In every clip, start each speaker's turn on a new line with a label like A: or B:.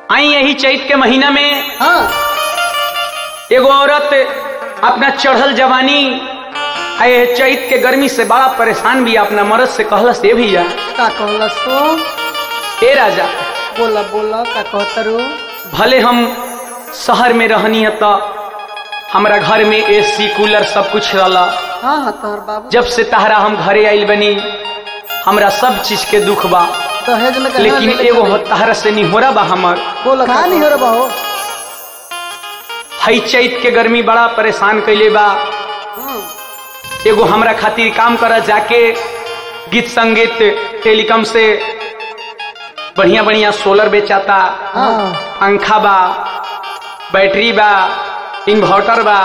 A: आई यही चैत के महीना में
B: हाँ
A: एगो औरत अपना चढ़ल जवानी आए चैत के गर्मी से बड़ा परेशान भी अपना मर्द से कहलस ए भैया
B: का कहलस तो
A: ए राजा
B: बोला बोला का कहतरू
A: भले हम शहर में रहनी है तो हमारा घर में एसी कूलर सब कुछ रहला
B: हाँ हाँ तोहर बाबू
A: जब से तहरा हम घरे आइल बनी हमरा सब चीज के दुख बा
B: दहेज में कहाँ
A: लेकिन
B: लेके
A: एगो
B: चली?
A: तहरा से नहीं हो रहा बा हमर
B: बोला का नहीं हो रहा हो
A: हई चैत के गर्मी बड़ा परेशान कैले बा एगो हमरा खातिर काम कर जाके गीत संगीत टेलीकॉम से बढ़िया बढ़िया सोलर बेचाता
B: हाँ
A: पंखा बा बैटरी बा इन्वर्टर बा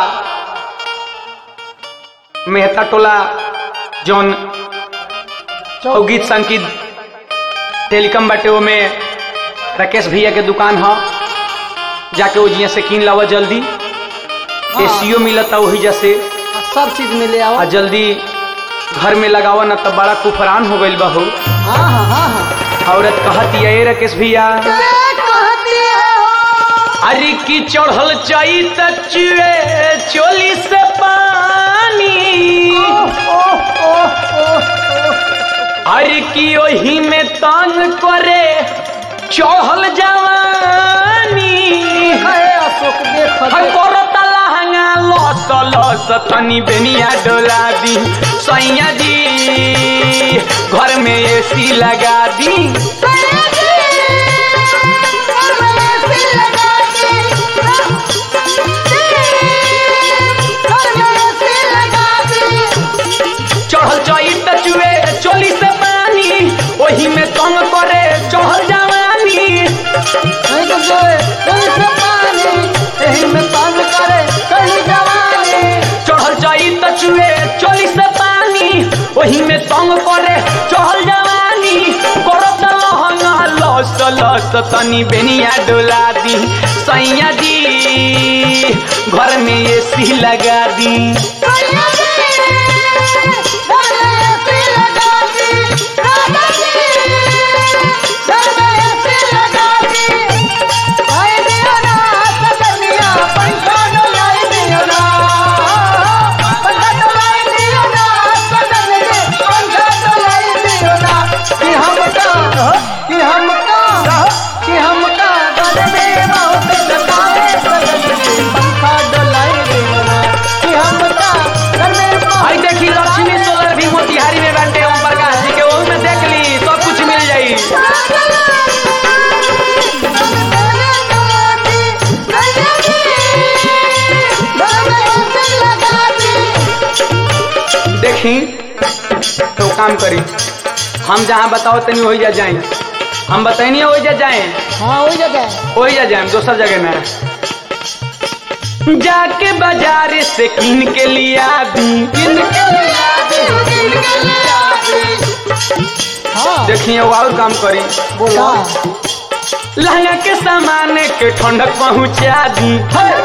A: मेहता टोला जौन और गीत संगीत टेलीकॉम बाटे ओमे राकेश भैया के दुकान ह जाके वो जिया से कीन लावा जल्दी एसीओ मिलता वही जैसे
B: आ, सब चीज मिले आओ
A: आ जल्दी घर में लगावा ना तब बड़ा कुफरान हो गइल बा हो
B: हाँ हाँ हाँ हाँ
A: औरत कहती है "ए राकेश भैया
B: कहती है हो
A: अरे की चढ़ल चाई तचुए चोली से पानी
B: ओह ओह ओह
A: अरे की ओही में तंग करे चढ़ल जवानी
B: अरे अशोक देख
A: हर करता लहंगा लस लस तनी बेनिया डोला दी सैया जी घर में एसी लगा दी चढ़ल चई टचुए चोली से पानी ओही में तंग करे चढ़ल जवानी
B: नहीं तो जोए कहीं से पानी यही में पान करे कहीं जवानी
A: चढ़ल चई टचुए चोली से पानी ओही में तंग करे चढ़ल जवानी करत लहंगा लस लस तनी बेनिया डोला दी सैया जी घर में एसी लगा दी
B: आई दियो ना सजनिया पंखा डोलाई दियो ना पंखा डोलाई दियो ना सजनिया पंखा डोलाई दियो ना कि हम का कि हम का कि हम का घर में बहुत सताए सजनिया पंखा डोलाई दियो ना कि हम का घर में बहुत
A: आई देखी लक्ष्मी सोलर भी मोतिहारी में बाटे ओम प्रकाश जी के ओहू में देख ली सब कुछ मिल जाई देखी तो काम करी हम जहाँ बताओ तनी वही जा जाए हम बताइए वही जा जाए
B: हाँ हो जगह
A: वही जा जाए दोसर जगह में जाके बाजार से किन के लिया दी किन के
B: हाँ
A: देखिए वो और काम करी
B: बोला
A: लहंगा के सामान के ठंडक पहुंचा दी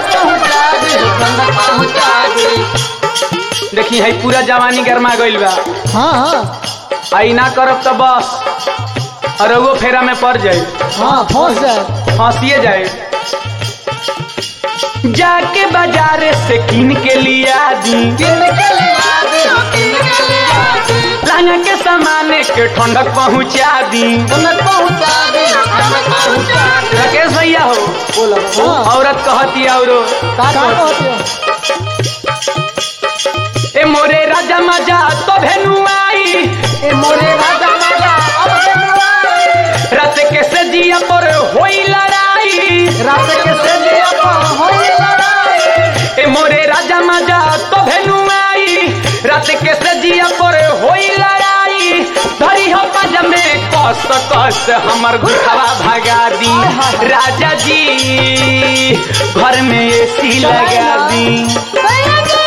A: देखी है पूरा जवानी गरमा गइल बा
B: हाँ हाँ
A: आई ना करब तो बस और वो फेरा में पड़ जाए
B: हाँ फंस जाए
A: फांसिए जाए जाके बाजार से किन के लिया दी लहंगा के सामान के ठंडक पहुंचा दी राकेश भैया हो
B: बोला हाँ
A: औरत कहती औरो
B: का कहते हो
A: ए मोरे राजा मजा तो भेनु आई
B: ए मोरे राजा राजा अब बनवाए
A: रात के सजिया पर होई लड़ाई
B: रात के सजिया पर होई लड़ाई
A: ए मोरे राजा मजा तो भेनु आई रात के सजिया पर होई लड़ाई धरी हो पज में कस कस हमर घुटवा भगा दी राजा जी घर में एसी लगा दी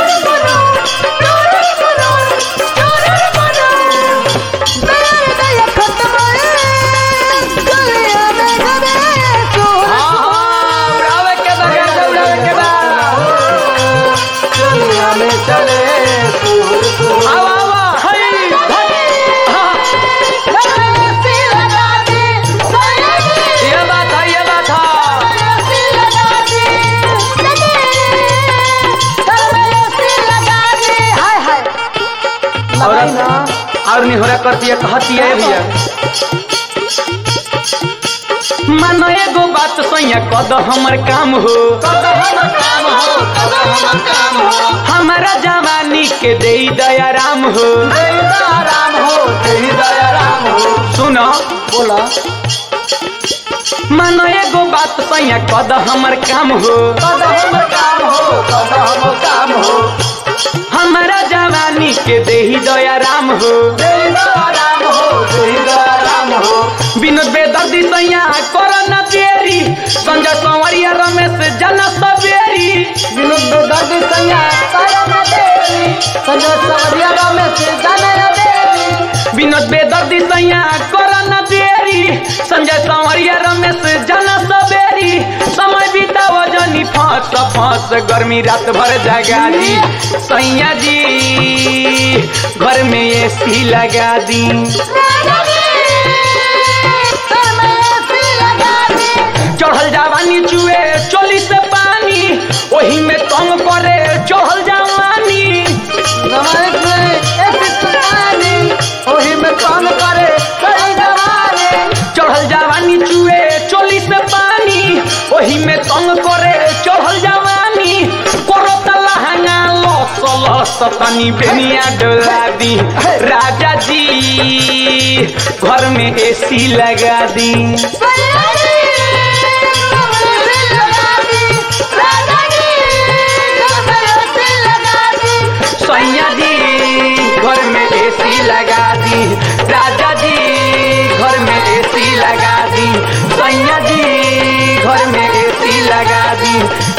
C: Thank you.
A: और निहोरा करती है कहती है भैया मानो एगो बात सैया कद हमर काम हो हमारा जवानी के दे दया राम हो
B: राम हो तेरी दया राम हो
A: सुनो
B: बोला
A: मानो एगो बात सैया कद हमर काम हो
B: कद हम काम हो कद हम काम हो
A: हमारा जवानी के दे दया राम हो
B: तेरी दया राम हो तेरी दया राम हो
A: विनोद बेदर्दी सैया कर न देरी संजय संवरिया रमेश जन सवेरी
B: विनोद बेदर्दी सैया करम देवी संजय सवरिया रमेश जानय देवी
A: विनोद बेदर्दी सैया कर न देरी संजय संवरिया रमेश जन सवेरी समय बिताव जनी फांस फांस गर्मी रात भर जगा दी सैया जी घर में एसी लगा दी चढ़ल जवानी चुए चोली से पानी ओही में तंग करे चढ़ल जवानी
B: नमक में ऐसी सुनानी ओही में काम करे कई जवानी
A: चढ़ल जवानी चुए चोली से पानी ओही में तंग करे चढ़ल जवानी करो तलहंगा लस लस तनी बेनिया डोला दी राजा जी घर में एसी लगा दी सैया जी घर में एसी लगा दी राजा जी घर में एसी लगा दी सैया जी घर में एसी लगा दी